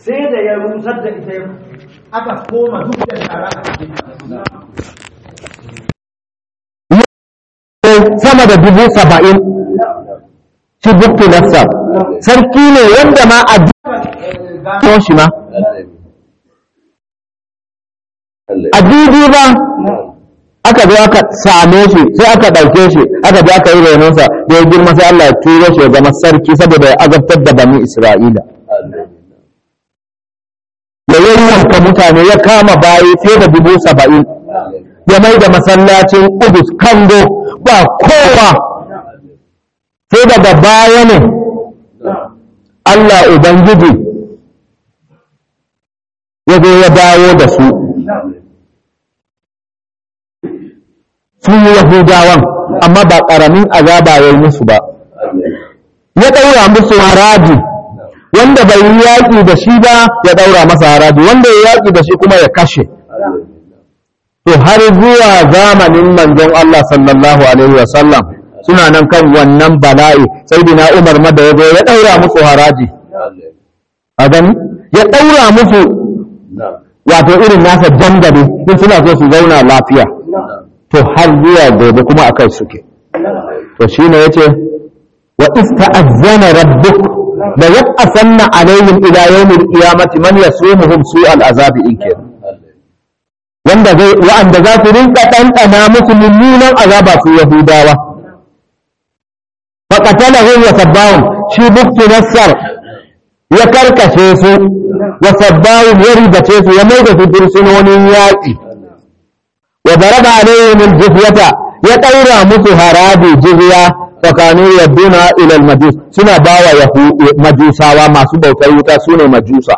sai da ya rusar da ita aka koma duk da shara a cikin sama da dubu saba'in shi buktu nafsa sarki ne wanda ma a jikin shi ma a dubi ba aka zo aka same shi sai aka ɗauke shi aka je aka yi renonsa da ya girma sai Allah ya turo shi ya zama sarki saboda ya azabtar da bani Isra'ila ya yayyanka mutane ya kama bayi fiye da dubu saba'in ya mai da masallacin Udus kango ba kowa sai daga baya ne Allah Ubangiji ya zo ya dawo da su su yi Yahudawan amma ba ƙaramin azaba ya yi musu ba ya ɗaura musu haraji wanda bai yi yaƙi da shi ba ya ɗaura masa haraji wanda ya yaƙi da shi kuma ya kashe to har zuwa zamanin manzon Allah sallallahu alaihi wasallam suna nan kan wannan bala'i sai dina Umar ma da ya zo ya ɗaura musu haraji a gani ya ɗaura musu wato irin nasa jangare in suna so su zauna lafiya to har zuwa gobe kuma akai suke to shine yace wa ista'azzana rabbuk la yab'athanna alaihim ila yawmil qiyamati man yasumuhum su'al azabi in kenan wanda zai wa'anda za su rinka ɗanɗana musu mummunan azaba su yahudawa faƙatalahum wa sabbahum shi buktu nassar ya karkashe su wa sabbahum ya ribace su ya mai da su fursunonin yaƙi wa daraba alaihim aljizyata ya ɗaura musu harabi jizya tsakanin yadduna ila majus suna bawa majusawa masu bautar wuta sune majusa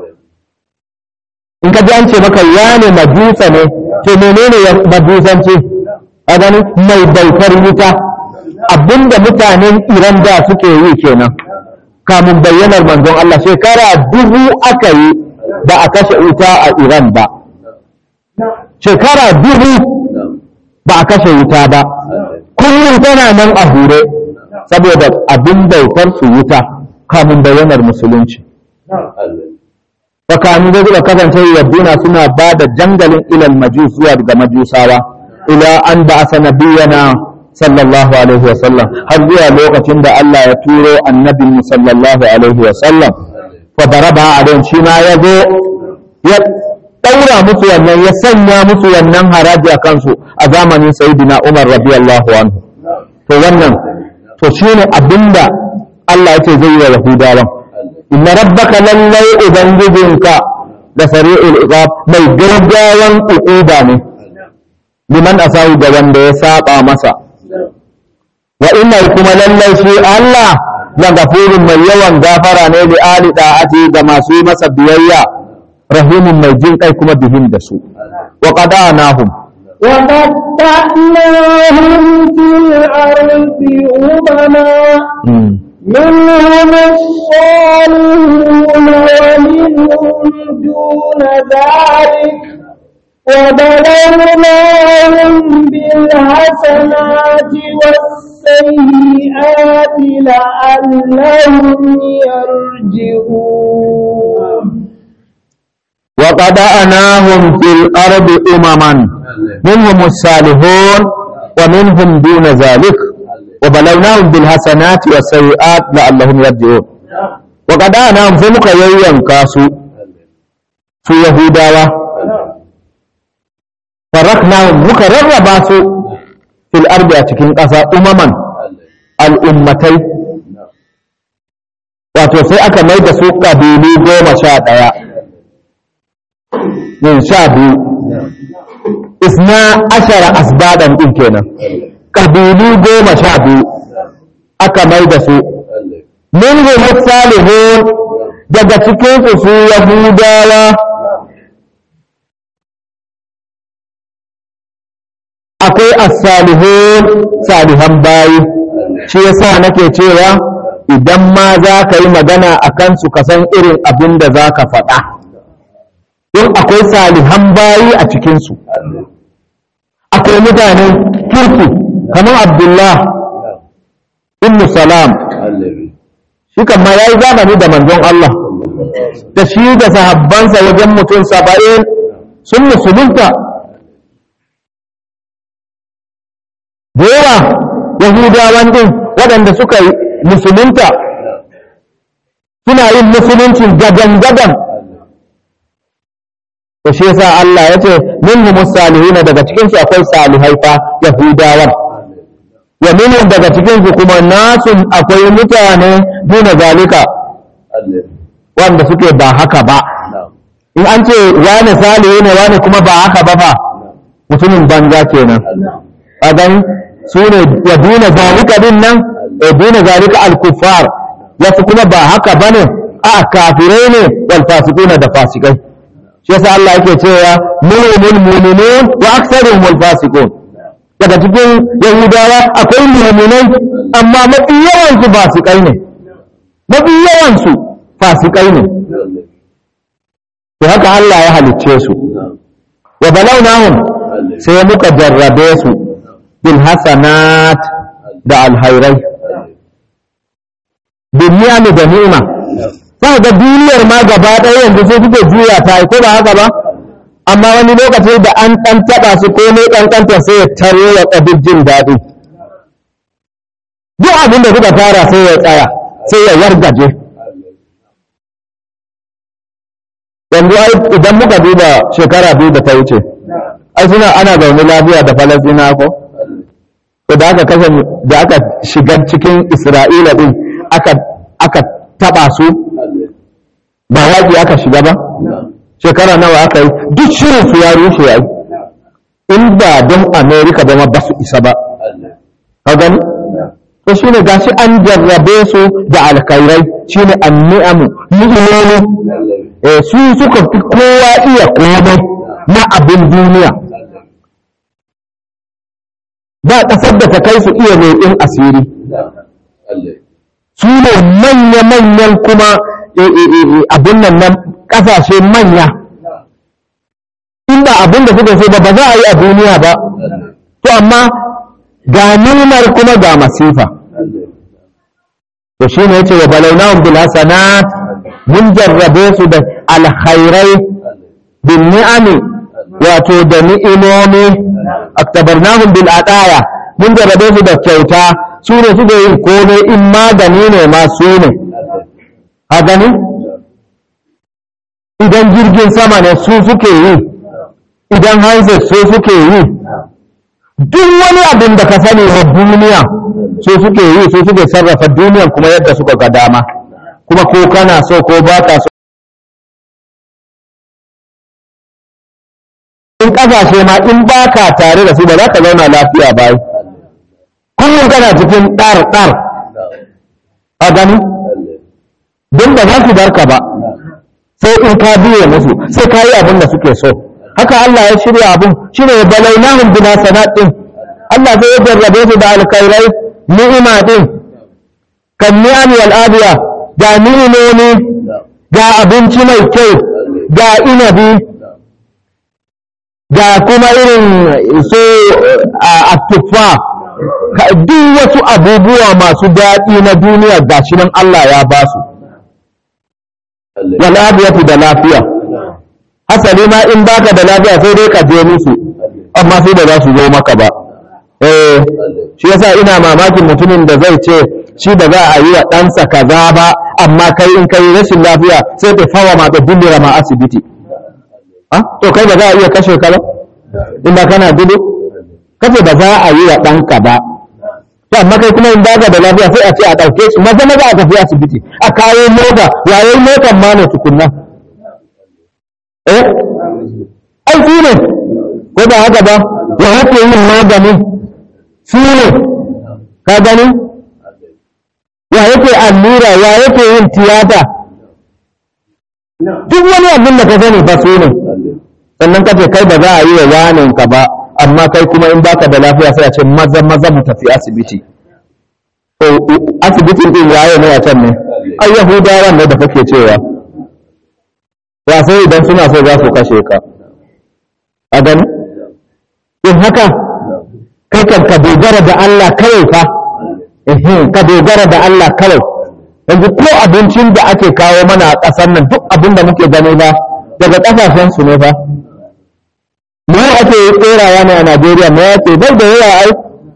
in ka ji an ce maka ya ne majusa ne to menene majusanci a gani mai bautar wuta abinda mutanen iran da suke yi kenan kamun bayyanar manzon Allah shekara dubu aka yi ba a kashe wuta a iran ba shekara dubu ba a kashe wuta ba kullum tana nan a hure saboda abin bautar su wuta kamun bayyanar musulunci tsakanin da suka kasance yadduna suna ba da jangalin ilal majus zuwa daga majusawa ila an ba asa nabiyana sallallahu alaihi wa sallam har zuwa lokacin da Allah ya turo annabin mu sallallahu alaihi wa sallam fa daraba alaihim shi ma ya zo ya daura musu wannan ya sanya musu wannan haraji a kansu a zamanin sayyidina Umar radiyallahu anhu to wannan to shine abinda Allah ya ce zai yi wa Yahudawan inna rabbaka lallai ubangijinka da sari'ul iqab mai gaggawan uquba ne liman asahu da wanda ya saba masa wa inna kuma lallai shi Allah la gafurun mai yawan gafara ne li ali da'ati ga masu masa biyayya rahimun mai jin kai kuma bihin da su wa qadanahum وقطعناهم في الأرض أمما منهم الصالحون ومنهم دون ذلك وبلوناهم بالحسنات والسيئات لعلهم يرجعون وقضأناهم في الأرض أمما منهم الصالحون ومنهم دون ذلك وبلوناهم بالحسنات والسيئات لعلهم يرجعون وقضأناهم في muka yayyanka su su Yahudawa faraknahum muka rarraba su fil ardi a cikin ƙasa umaman al'ummatai wato sai aka mai da su ƙabilu goma sha ɗaya yin sha biyu isna ashara asbadan ɗin kenan ƙabilu goma sha biyu aka mai da su min salihun daga cikin su su yahudawa akwai as-salihun salihan bayi shi yasa nake cewa idan ma za ka yi magana a kansu ka san irin abin da za ka faɗa don akwai salihan bayi a cikinsu akwai mutanen kirki kamar abdullah ibn salam shi kan ma ya yi zamani da manzon Allah da shi da sahabbansa wajen mutum saba'in sun musulunta da yawa yahudawan din waɗanda suka yi musulunta suna yin musuluncin gadan-gadan da shi yasa Allah ya ce minhum salihina daga cikin su akwai salihai fa yahudawan wa minhum daga cikin su kuma nasun akwai mutane duna zalika wanda suke ba haka ba in an ce wani salihi ne wani kuma ba haka ba fa mutumin banza kenan a gani su ne wa duna zalika din nan wa duna zalika al-kuffar wasu kuma ba haka bane a kafirai ne wal fasiquna da fasikai shi yasa Allah yake cewa mu'minul mu'minun wa aktsaruhum wal fasiqun daga cikin yahudawa akwai mu'minai amma mafi yawan su fasikai ne mafi yawan su fasikai ne to haka Allah ya halicce su wa balawnahum sai muka jarrabe su bil hasanat da alhairai bin ni'ami da ni'ima za ga duniyar ma gaba ɗaya yanzu sai suke juya ta ko ba haka ba amma wani lokaci da an ɗan taɓa su ko ne ƙanƙanta sai ya taro ya ƙabin jin daɗi duk abin da suka fara sai ya tsaya sai ya wargaje yanzu ai idan muka duba shekara biyu da ta wuce ai suna ana zaune lafiya da falasina ko da aka kashe da aka shiga cikin isra'ila din aka aka taba su ba yaƙi aka shiga ba shekara nawa aka yi duk shirin su ya rushe ai inda don america ba ma ba su isa ba ka gani to shine gashi an jarrabe su da alkhairai shine anni'amu ni'imomi eh su suka fi kowa iya komai na abin duniya ba ƙasar da ta kai su iya leƙin asiri su ne manya-manyan kuma abin nan na ƙasashe manya inda abin da suka so ba ba za a yi a duniya ba to amma ga nimar kuma ga masifa to shi ne ce wa balaunahum bil hasanat mun jarrabe su da alkhairai bin ni'ami wato da ni'imomi aktabarnahum bil adaya mun jarrabe su da kyauta su ne suke yin komai in magani ne ma su ne a gani idan jirgin sama ne su suke yi idan handset su suke yi duk wani abin da ka sani na duniya su suke yi su suke sarrafa duniyan kuma yadda suka ga dama kuma ko kana so ko ba ka so in kasashe ma in ba ka tare da su ba za ka zauna lafiya ba kullum kana cikin ɗar ɗar a gani don ba za su barka ba sai in ka biye musu sai ka yi abin da suke so haka Allah ya shirya abin shi ne balainahum bima sanatin Allah zai ya jarrabe su da alkhairai ni'ima din kan ni'ami wal adiya ga ni'imomi ga abinci mai kyau ga inabi ga kuma irin su a tuffa duk wasu abubuwa masu daɗi na duniya ga shi nan Allah ya ba su wal adiyatu da lafiya hasali ma in baka da lafiya sai dai ka je musu amma sai da za su zo maka ba eh shi yasa ina mamakin mutumin da zai ce shi da za a yi wa ɗansa kaza ba amma kai in kai rashin lafiya sai ta fawa ma ta dindira ma asibiti ah to kai ba za a iya kashe ka ba in ba kana gudu kace ba za a yi wa ɗanka ba to amma kai kuma in baka da lafiya sai a ce a ɗauke shi maza maza a tafi asibiti a kawo mota yayin motan ma ne tukunna eh ai su ne ko ba haka ba ya hake yin maganin su ne ka gani ya yake allura ya yake yin tiyata duk wani abin da ka sani ba su ne sannan kace kai ba za a yi wa yanin ka ba amma kai kuma in baka da lafiya sai a ce maza maza mu tafi asibiti to asibitin din waye ne a can ne ai yahudawan ne da kake cewa ya sai idan suna so za su kashe ka a gani in haka kai kan ka dogara da Allah kawai fa ka dogara da Allah kawai yanzu ko abincin da ake kawo mana a ƙasar nan duk abin da muke gani ba daga ƙasashen su ne ba mu ake tserawa ne a Najeriya mu yake bai da yawa ai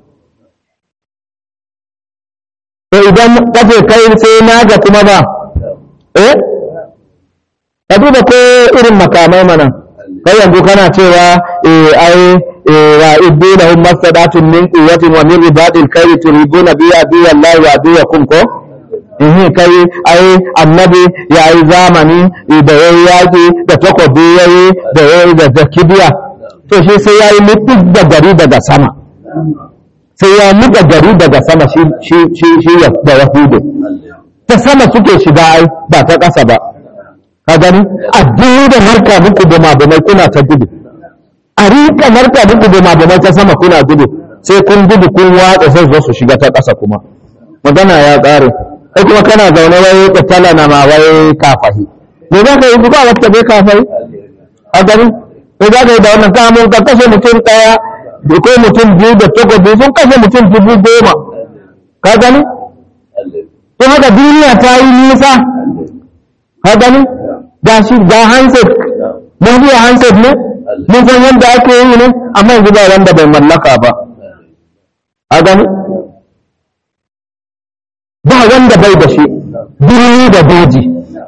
to idan kace kai sai naga kuma ba eh ka duba ko irin makamai mana kai yanzu kana cewa eh ai wa iddunahum masadatun min quwwatin wa min ribatil khayri turibuna bi adiyallahi wa adiyakum ko eh kai ai annabi ya yi zamani da yayi yaki da takobi yayi da yayi da kibiya to shi sai yayi mutu da gari daga sama sai ya muka gari daga sama shi shi shi shi da yahudu ta sama suke shiga ai ba ta ƙasa ba ka gani addini da marka muku da mabumai kuna ta gudu a rika marka muku da mabumai ta sama kuna gudu sai kun gudu kun watsa sai zo su shiga ta ƙasa kuma magana ya ƙare kai kuma kana zaune wai ka tala na ma wai kafahi me za ka yi ba wata bai kafahi a gani me za ka yi da wannan kamun ka kashe mutum ɗaya ko mutum biyu da takobi sun kashe mutum dubu goma ka gani to haka duniya ta yi nisa ka gani ga shi ga handset mun biya handset ne mun san yadda ake yi ne amma yanzu ba wanda bai mallaka ba a gani ba wanda bai da shi birni da daji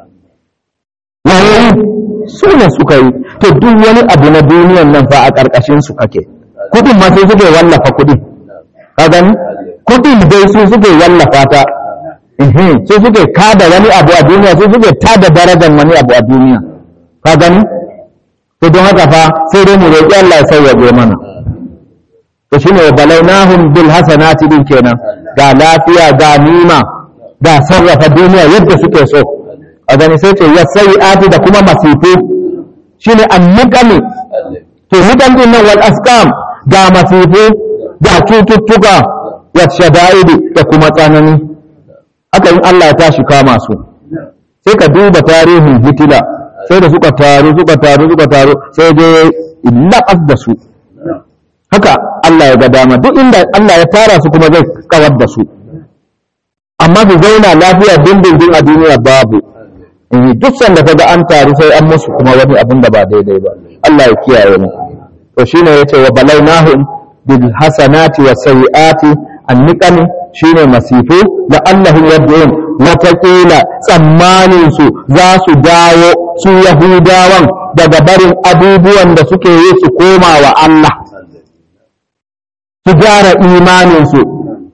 yayin su ne suka yi to duk wani abu na duniyan nan fa a ƙarƙashin su kake kudin ma sai suke wallafa kudin ka gani kudin dai su suke wallafa ta su suke kada wani abu a duniya su suke tada darajar wani abu a duniya ka gani to don haka fa sai dai mu roƙi Allah ya sauyaje mana to shine wa balawnahum bil hasanati din kenan ga lafiya ga nima ga sarrafa duniya yadda suke so a gani sai ce yasai'ati da kuma masifu shine anniqami to niqam din nan wal asqam ga masifu ga cututtuka wa shada'idi da kuma tsanani haka in Allah ya tashi kama su sai ka duba tarihin hitila sai da suka taru suka taru suka taru sai dai laƙas da su haka Allah ya ga dama duk inda Allah ya tara su kuma zai kawar da su amma su zauna lafiya dindindin a duniya babu duk sanda ka ga an taru sai an musu kuma wani abin da ba daidai ba Allah ya kiyaye mu to shine yace wa balawnahum bil hasanati was sayyiati anniqami shine masifu da Allahu yad'un wataƙila tsammanin su za su dawo su yahudawan daga barin abubuwan da suke yi su koma wa Allah su gyara imanin su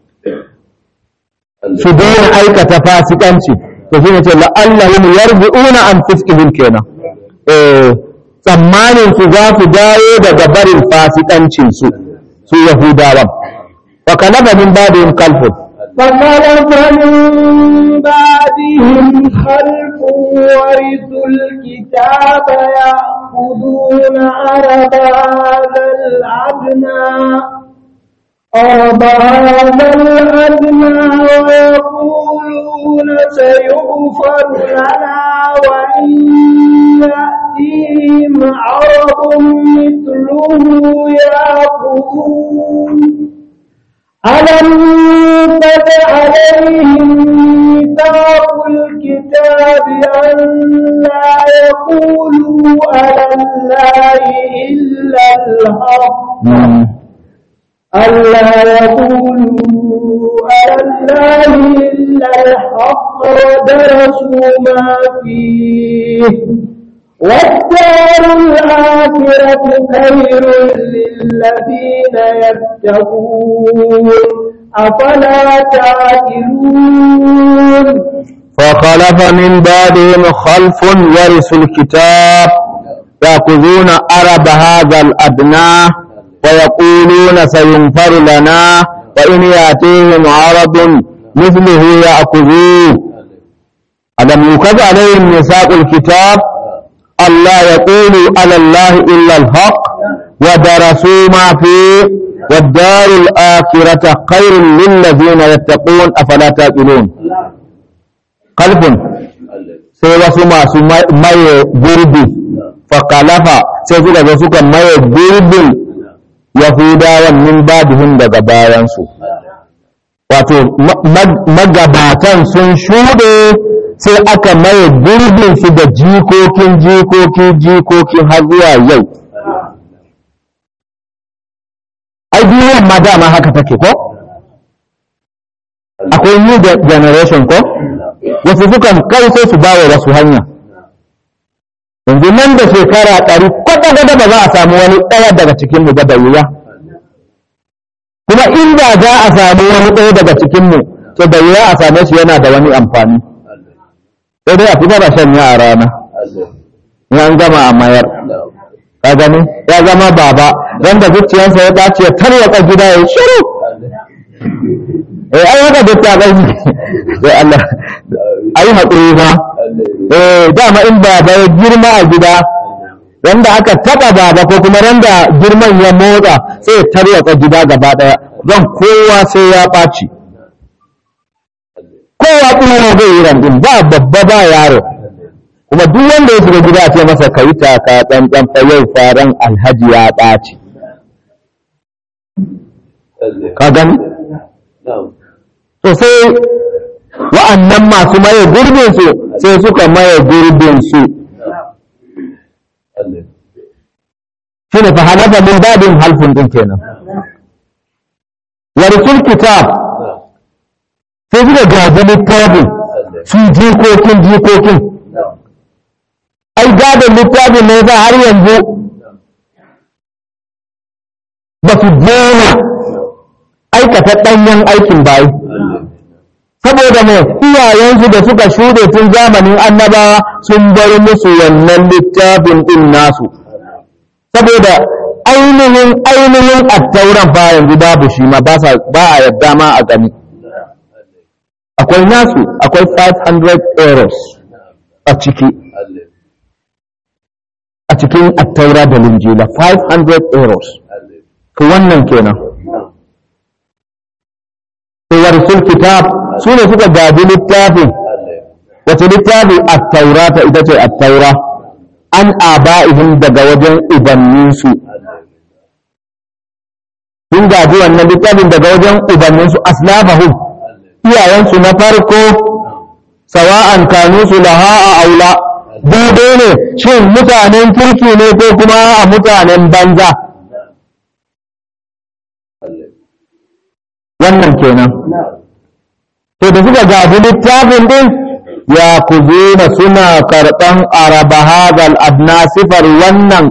su daina aikata fasikanci to shi ne ce la'allahum yarji'una an fiskihim kenan eh tsammanin su za su dawo daga barin fasikancin su su yahudawan wa kalaba min ba'dihim kalfun فخلف من بعدهم خلف ورثوا الكتاب يأخذون عرب هذا الأدنى عرب هذا الأدنى ويقولون سيغفر لنا وإن يأتيهم عرب مثله يأخذون ألم تد عليهم ميثاق الكتاب أن لا يقولوا على الله إلا الحق ألا يقولوا على الله إلا الحق ودرسوا ما فيه والدار الآخرة خير للذين يتقون أفلا تعقلون فخلف من بعدهم خلف ورثوا الكتاب يأخذون أرب هذا الأدنى ويقولون سينفر لنا وإن يأتيهم عرض مثله يأخذوه ألم يكتب عليهم ميثاق الكتاب ألا يقولوا على الله إلا الحق ودرسوا ما فيه والدار الآخرة خير للذين يتقون أفلا تأكلون قلب sai wasu masu maye gurbi fakalafa sai suka zo suka maye gurbin yahudawan min babihim daga bayansu wato magabatan sun shuɗe sai aka maye gurbin su da jikokin jikokin jikokin har zuwa yau ai duniyar ma dama haka take ko akwai new generation ko wasu sukan kai sai su bawa wasu hanya yanzu nan da shekara ɗari kwata-kwata ba za a samu wani ɗaya daga cikin mu da wuya kuma inda za a samu wani ɗaya daga cikin mu to da wuya a same shi yana da wani amfani sai dai a fita da shan a rana in an gama a mayar ka gani ya zama baba ran da zuciyarsa ya dace ya tarwatsa gida ya shiru eh ai haka duk ta gani sai Allah ayi hakuri ba eh dama in baba ya girma a gida randa aka taba baba ko kuma randa girman ya motsa sai ya tarwatsa gida gaba daya don kowa sai ya ɓaci kowa kuma zai yi randin ba babba ba yaro kuma duk wanda ya shiga gida ce masa ka yi taka tsantsan fa yau faran alhaji ya ɓaci ka gani to sai wa'annan masu maye gurbin su sai suka maye gurbin su shine fa halafa min babin halfun din kenan warisul kitab sai suka gaji littafin su jikokin jikokin ai gadon littafin ne za har yanzu ba su daina aikata ɗanyen aikin bayi saboda mai iyayensu da suka shuɗe tun zamanin annabawa sun bar musu wannan littafin ɗin nasu saboda ainihin ainihin attauran fa yanzu babu shi ma ba a yadda ma a gani akwai nasu akwai 500 euros a ciki a cikin attaura da linjila 500 euros to wannan kenan warisul kitab su ne suka gaji littafin wace littafi attaurata ita ce attaura an aba'ihim daga wajen ubanninsu sun gaji wannan littafin daga wajen ubanninsu aslafahum iyayensu na farko sawa'an kanu su laha a aula daidai ne shin mutanen kirki ne ko kuma a mutanen banza wannan kenan to da suka gaji littafin din ya ku na suna karɓan araba hazal adna sifar wannan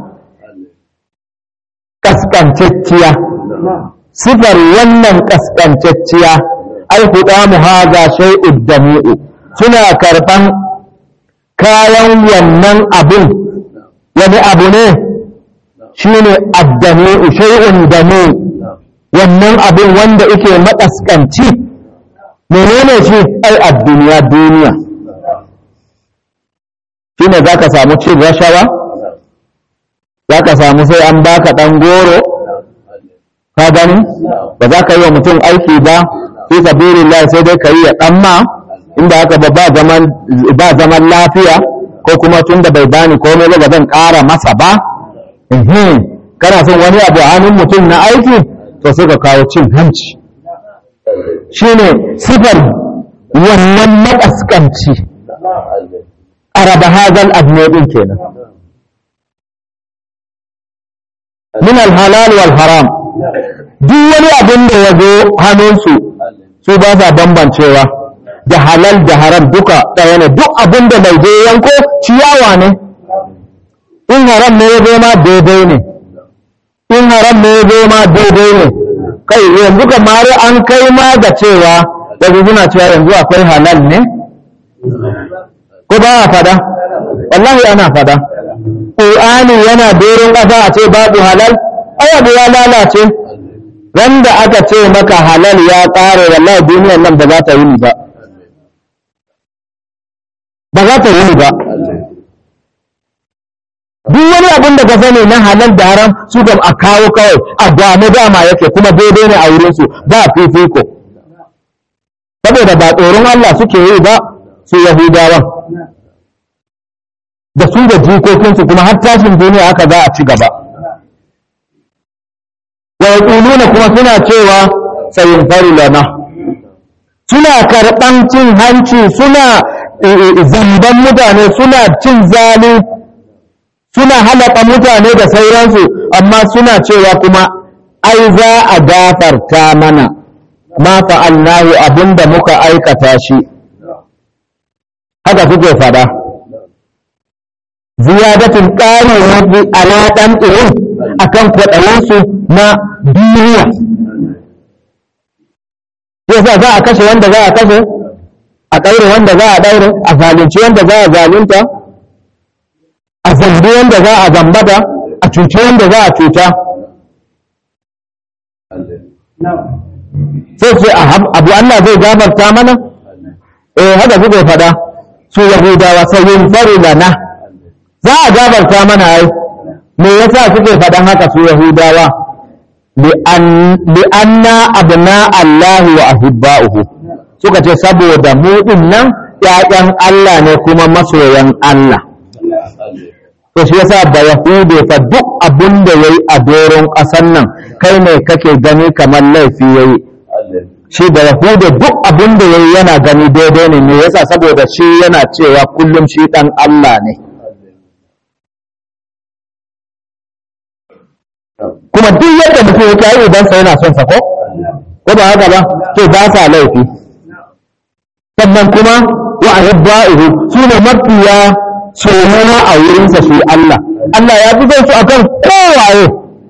kaskancacciya sifar wannan kaskancacciya ai huɗa mu haza shay'ud dami'u suna karɓan kayan wannan abin wani abu ne shine addami'u shay'un dami'u wannan abin wanda yake maƙasƙanci menene shi ai a duniya duniya shi ne za ka samu cin rashawa za ka samu sai an baka ɗan goro ka gani ba za ka yi wa mutum aiki ba fi sabilillah sai dai ka yi ya ɗan ma inda haka ba ba zaman lafiya ko kuma tun da bai bani komai ba zan ƙara masa ba kana son wani abu a hannun mutum na aiki to sai ka kawo cin hanci shine sifar wannan makaskanci araba hazal adnodin kenan min alhalal wal haram duk wani abin da ya zo hannunsu su ba sa bambancewa da halal da haram duka ɗaya ne duk abin da mai je yanko ciyawa ne in haram ne ya zo ma daidai ne in haram ne ya zo ma daidai ne kai yanzu kamar an kai ma da cewa yanzu suna cewa yanzu akwai halal ne ko ba a fada wallahi ana fada ƙur'ani yana doron ƙasa a ce babu halal ai abu ya lalace wanda aka ce maka halal ya ƙare wallahi duniyar nan ba za ta yi ni ba ba za ta yi ni ba duk wani abin da ka sani na halal da haram su kam a kawo kawai a gwame dama yake kuma daidai ne a wurinsu ba fifiko saboda ba tsoron Allah suke yi ba su yahudawan da su da jikokinsu kuma har tashin duniya haka za a ci gaba wa yaquluna kuma suna cewa sayin fari lana suna karɓan cin hanci suna zamban mutane suna cin zali suna halaka mutane da sauransu amma suna cewa kuma ai za a gafarta mana ma fa'alnahu abinda muka aikata shi haka suke fada ziyadatin ƙari rabbi ala ɗan irin akan kwaɗayensu na duniya yasa za a kashe wanda za a kashe a ɗaure wanda za a ɗaure a zalunci wanda za a zalunta a zambi wanda za a zambata a cuci wanda za a cuta sai ce abu Allah zai gafarta mana eh haka suke faɗa su yahudawa sai yin fari lana za a gafarta mana ai me yasa suke faɗan haka su yahudawa li'anna abna Allah wa ahibba'uhu suka ce saboda mu din nan ƴaƴan Allah ne kuma masoyan Allah to shi yasa ba yahude fa duk abin da yayi a doron ƙasar nan kai ne kake gani kamar laifi yayi shi da yahude duk abin da yayi yana gani daidai ne me yasa saboda shi yana cewa kullum shi dan Allah ne kuma duk yadda mutum ya kai idan sa yana son sa ko ko ba haka ba to ba sa laifi sannan kuma wa ahibba'uhu sune mafiya soyayya a wurinsa su Allah Allah ya fi son su akan kowaye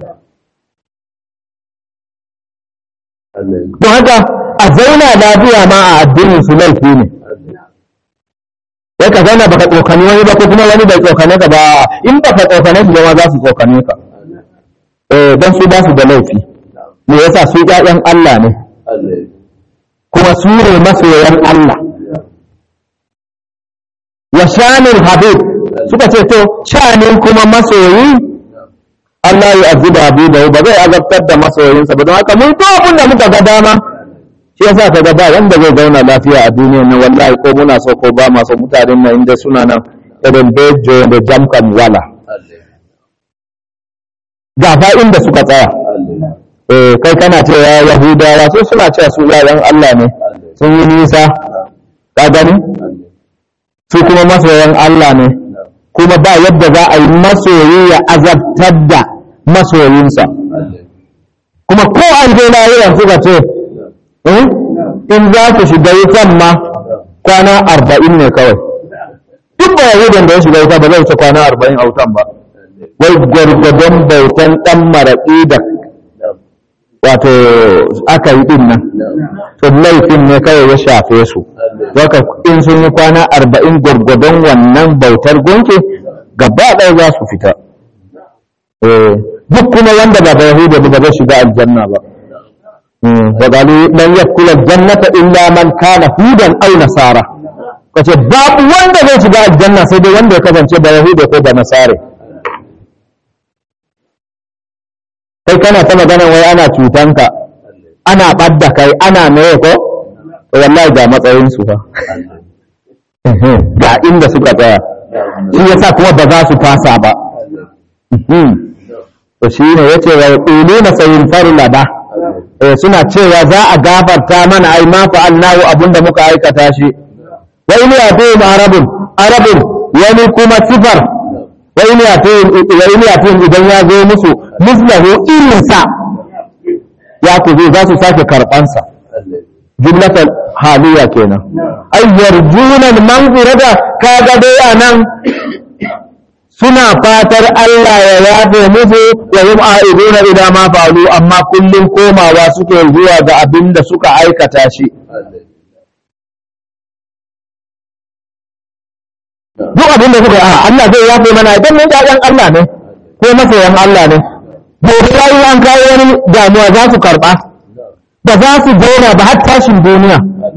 don haka a zauna lafiya ma a addinin su laifi ne sai ka zauna baka tsokani wani ba ko kuma wani bai tsokane ka ba in baka tsokane su ma za su tsokane ka eh don su ba su da laifi me yasa su ƴaƴan Allah ne kuma su ne masoyan Allah wa shanin habib suka ce to shanin kuma masoyi Allah ya azuba habibahu ba zai azabtar da masoyinsa ba don haka mun to abin da muka ga dama shi yasa ka ga ba wanda zai zauna lafiya a duniya nan wallahi ko muna so ko ba ma so mutanen nan inda suna nan irin bejo da jamkan wala ga fa inda suka tsaya eh kai kana cewa yahudawa su suna cewa su yayan Allah ne sun yi nisa ka gani su kuma masoyan Allah ne kuma ba yadda za a yi masoyi ya azabtar da masoyinsa kuma ko an je lahiran suka ce in za ku shiga wutan ma kwana arba'in ne kawai duk ba yahudan da ya shiga wuta ba zai wuce kwana arba'in a wutan ba wai gwargwadon bautan ɗan maraƙi da wato aka yi ɗin nan to laifin ne kawai ya shafe su Waka in sun yi kwana arba'in gwargwadon wannan bautar gunki gaba ɗaya za su fita duk kuma wanda ba yahuda ba zai shiga aljanna ba wa galu lan yakula jannata illa man kana hudan aw nasara kace babu wanda zai shiga aljanna sai dai wanda ya kasance ba yahuda ko ba nasare kai kana ta magana wai ana cutanka ana ɓadda kai ana meye ko wallahi ga matsayin su fa ga inda suka tsaya shi yasa kuma ba za su fasa ba to shi ne yace wa yaquluna sayin farla ba suna cewa za a gafarta mana ai ma fa'alnahu abunda muka aikata shi wa in yatihim arabun arabun wani kuma sifar wa in yatihim idan ya zo musu mislahu irinsa ya ku za su sake karɓansa jumlatar haliya kenan ay yarjuna al-maghfirata kaga dai anan suna fatar Allah ya yafe musu wa hum a'iduna ila ma fa'alu amma kullum komawa suke zuwa ga abin da suka aikata shi duk abin da suka a Allah zai yafe mana idan mun ƴaƴan Allah ne ko masoyan Allah ne gobe yayi an kawo wani damuwa za su karɓa ba za su zauna ba har tashin duniya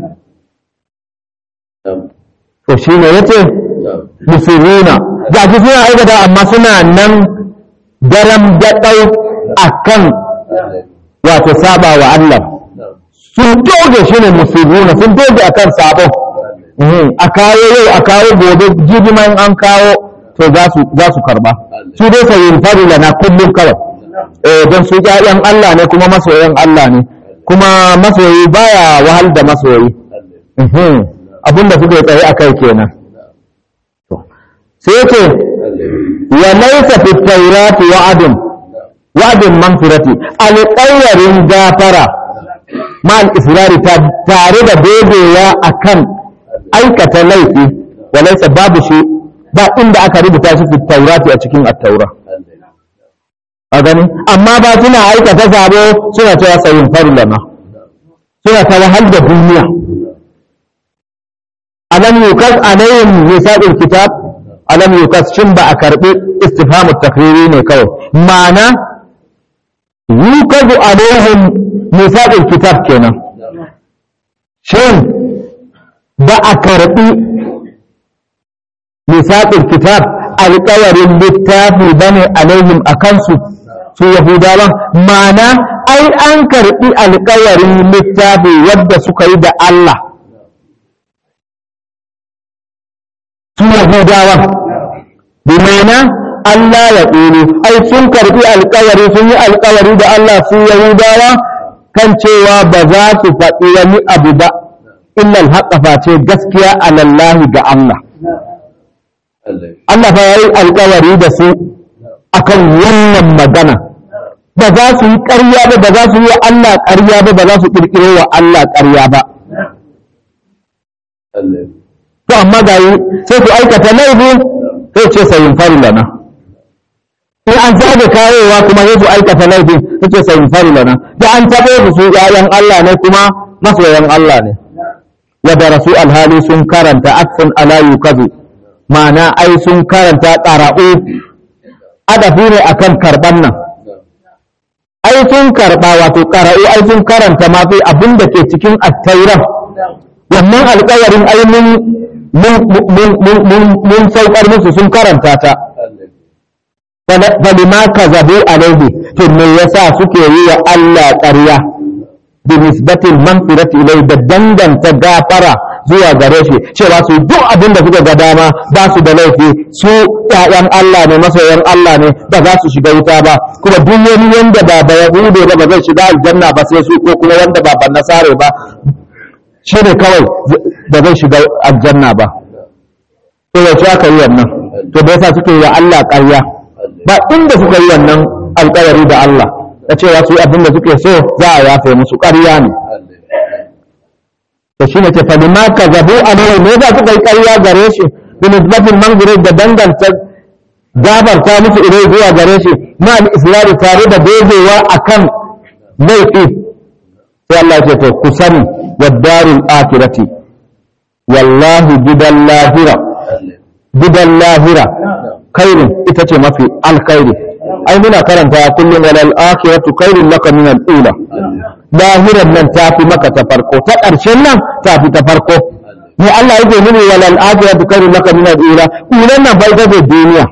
to shi ne yace musuluna ga shi suna aikata amma suna nan daram daɗau a kan wato saba wa Allah sun doge shi ne musuluna sun doge a kan sabon a kawo yau a kawo gobe jibiman an kawo to za su karba su dai sayin farila na kullum kawai don su ƴaƴan Allah ne kuma masoyan Allah ne kuma masoyi baya wahal da masoyi abinda suka yi tsaye a kai kenan sai ce wa laisa fi taurati wa'adun wa'adun manfirati alƙawarin gafara ma'al israri tare da dogewa akan aikata laifi wa laisa babu shi ba inda aka rubuta shi fi taurati a cikin at-taura a gani amma ba suna aikata sabo suna cewa sayin farlama suna ta wahal da duniya alam yukas alayhim misaqul kitab alam yukas shin ba a karbi istifhamu takriri ne kawai ma'ana yukazu alaihim misaqul kitab kenan shin ba a karbi misaqul kitab alƙawarin littafi bane alaihim akansu su yahudawan ma'ana ai an karbi alƙawarin littafi wadda suka yi da Allah su yahudawan bi ma'ana Allah ya ƙulu ai sun karbi alƙawari sun yi alƙawari da Allah su yahudawa kan cewa ba za su faɗi wani abu ba illal haƙa face gaskiya alallahi ga Allah Allah fa yayi alƙawari da su akan wannan magana ba za su yi ƙarya ba ba za su yi wa Allah ƙarya ba ba za su ƙirƙiro wa Allah ƙarya ba to amma ga yi sai su aikata laifi sai ce sayin fari lana in an zaga kawowa kuma sai su aikata laifi sai ce sayin fari lana da an taɓo su su ƴaƴan Allah ne kuma masoyan Allah ne wa da rasu alhali sun karanta aksun ala yukazu ma'ana ai sun karanta ƙara'u adafi ne akan karɓan nan ai sun karɓa wato ƙara'u ai sun karanta ma fi abin da ke cikin attairan wannan alƙawarin ai mun mun saukar musu sun karanta ta falima kazabu alaihi to me yasa suke yi wa Allah ƙarya bi nisbatil manfirati ilai da danganta gafara zuwa gare shi cewa su duk abin da suka ga dama ba su da laifi su ƴaƴan Allah ne masoyan Allah ne ba za su shiga wuta ba kuma duk wani wanda ba ba yahude ba ba zai shiga aljanna ba sai su ko kuma wanda ba ban nasare ba shi ne kawai da zai shiga aljanna ba to yaushe aka yi wannan to da yasa suke yi wa Allah ƙarya ba inda suka yi wannan alƙawari da Allah da cewa su abin da suke so za a yafe musu ƙarya ne to shine ce fa bima kazabu alaihi ne za suka yi ƙarya gare shi bi nisbatin mangure da danganta gabarta musu ilai zuwa gare shi ma al tare da dogewa akan laifi sai Allah ya ce to ku sani wadarul akhirati wallahi gidan lahira gidan lahira kairin ita ce mafi alkhairi ai muna karanta kullum walal akhiratu khairun laka min al-ula lahiran nan ta fi maka ta farko ta ƙarshen nan ta fi ta farko ne Allah yake nuni walal akhiratu khairun laka min al-ula ulan nan bai da duniya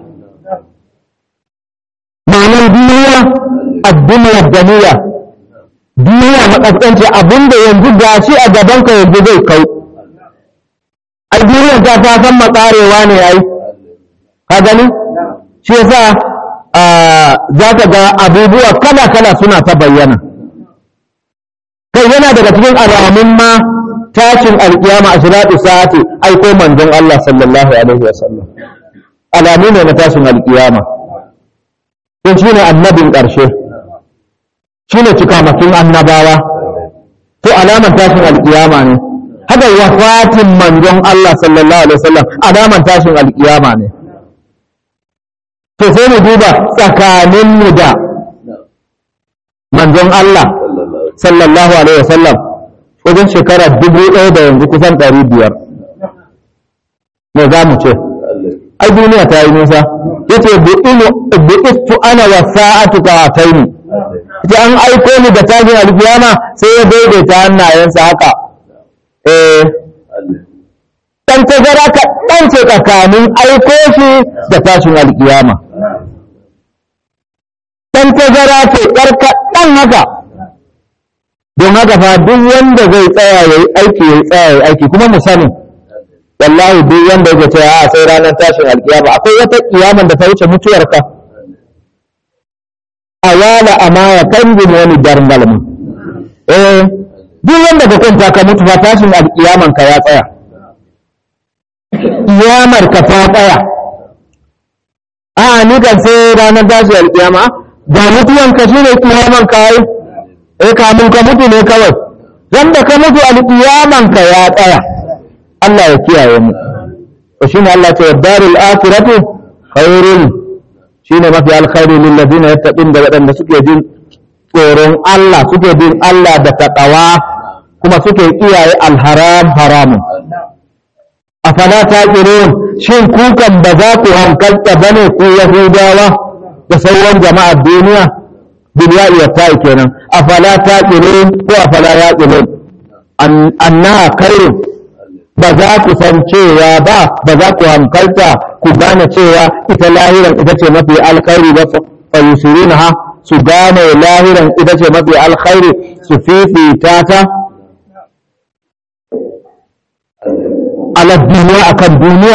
ma'anar duniya ad-dunya duniya duniya makaskanci abinda yanzu gashi a gaban ka yanzu zai kau ai duniya ta ta san makarewa ne ai ka gani shi yasa za ka ga abubuwa kala-kala suna ta bayyana kai yana daga cikin alamun ma tashin alkiyama a shiratu sa'ati aiko manzon Allah sallallahu alaihi wa sallam alamu ne na tashin alkiyama don shi ne annabin ƙarshe shi ne cikamakin annabawa to alaman tashin alkiyama ne haka wafatin manzon Allah sallallahu alaihi wa sallam alaman tashin alkiyama ne to sai mu duba tsakaninmu da manzon Allah sallallahu alaihi wasallam wajen shekara dubu ɗaya da yanzu kusan ɗari biyar me za mu ce ai duniya ta yi nisa yace bu'istu ana wa sa'atu ka ataini ita an aiko ni da tashin alkiyama sai ya daidaita hannayensa haka eh dan tazara ka dan ce tsakanin aiko shi da tashin alkiyama dan tazara ce karka dan haka don haka fa duk wanda zai tsaya yayi aiki yayi tsaya yayi aiki kuma mu sani wallahi duk wanda yake cewa a sai ranar tashin alkiyama akwai wata kiyaman da ta wuce mutuwarka a wala amaya kan wani darngal mu eh duk wanda ka kwanta ka mutu fa tashin alƙiyaman ka ya tsaya ƙiyamar ka ta tsaya a ni kan sai ranar tashi alƙiyama ga mutuwan ka shine ƙiyaman ka yi eh kamun ka mutu ne kawai wanda ka mutu alƙiyaman ka ya tsaya Allah ya kiyaye mu to shine Allah ce darul akhiratu khairun shine mafi alkhairi lil ladina yattaqun da waɗanda suke jin tsoron Allah suke bin Allah da taqwa kuma suke kiyaye alharam haramun afala taqilun shin kukan ba za ku hankalta bane ku yahudawa da sauran jama'ar duniya bil ya'i wa ta'i kenan afala taqilun ko afala yaqilun anna khairun ba za ku san cewa ba ba za ku hankalta ku gane cewa ita lahiran ita ce mafi alkhairi ba fa yusirunaha su gane lahiran ita ce mafi alkhairi su fifita ta ala duniya akan duniya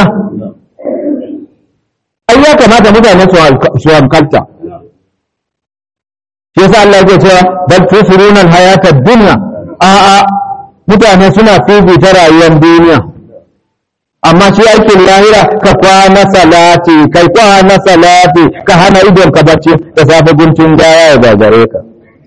ai ya kamata mutane su hankalta shi yasa Allah yake cewa bal tusiruna alhayata ad-dunya a'a mutane suna fifita rayuwar duniya amma shi aikin lahira ka kwana salati kai kwana salati ka hana idon ka bacci da safe guntun gaya ya gagare ka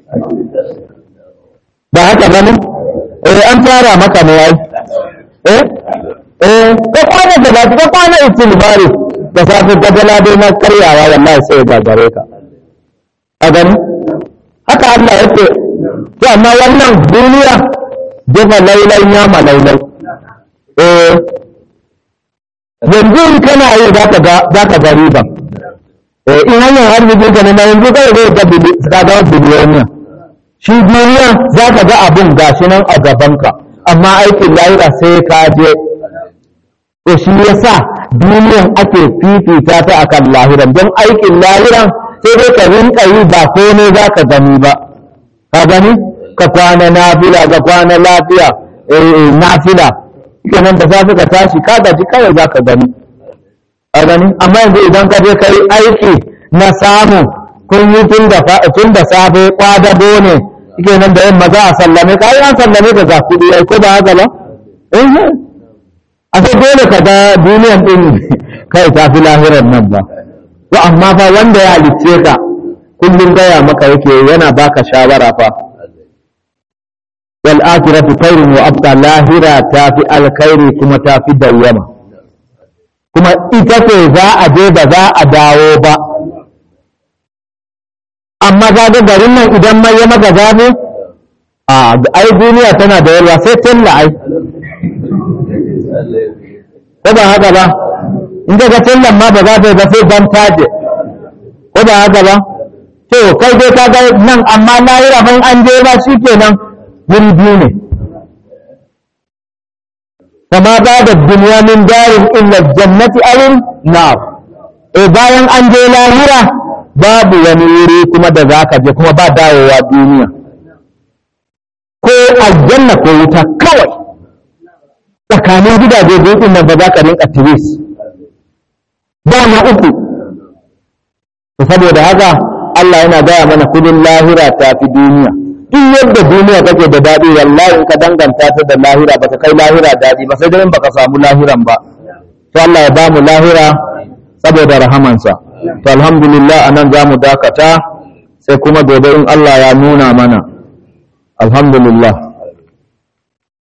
ba haka ba ne eh an tara maka ne ai eh eh ka kwana salati ka kwana istighfari da safe gadala dai na karyawa wallahi sai ya gagare ka a gani haka Allah yake to amma wannan duniya jefa lailai ya ma lailai eh yanzu in kana yi za ka ga riba eh in hanyar arzikin ka na yanzu kai zai ga ka ga biliyoniya shi duniya za ka ga abun gashi nan a gabanka amma aikin lahira sai ka je to shi yasa duniyan ake fifita ta akan lahiran don aikin lahiran sai dai ka rinka yi ba komai za ka gani ba ka gani ka kwana nafila ka kwana lafiya nafila kenan da safe ka tashi ka gaji kawai za ka gani a gani amma yanzu idan ka je ka yi aiki na samu kun yi tun da safe kwadabo ne kenan da yamma za a sallame ka ai an sallame ka ga kuɗi ai ko ba haka ba a sai dole ka ga duniyan din kai ta fi lahirar nan ba to amma fa wanda ya halicce ka kullum gaya maka yake yana baka shawara fa wal akhiratu khairun wa abqa lahira ta fi alkhairi kuma ta fi dawwama kuma ita ce za a je ba za a dawo ba amma ga ga garin nan idan mai ya maka zabe a ai duniya tana da yalwa sai talla ai ko ba haka ba in ka ga tallan ma ba za ta yi ba sai dan taje ko ba haka ba to kai dai ka ga nan amma lahira ban an je ba shikenan wuri biyu ne kama ba da duniya min darin illa jannati awin nar e bayan an je lahira babu wani wuri kuma da za ka je kuma ba dawowa duniya ko aljanna ko wuta kawai tsakanin gidaje biyu nan ba za ka rinka tiris ba na uku saboda haka Allah yana gaya mana kudin lahira ta fi duniya duk yadda duniya take da daɗi wallahi in ka danganta ta da lahira ba ta kai lahira daɗi ba sai dai in baka samu lahiran ba to Allah ya bamu lahira saboda rahamansa to alhamdulillah anan za mu dakata sai kuma gobe in Allah ya nuna mana alhamdulillah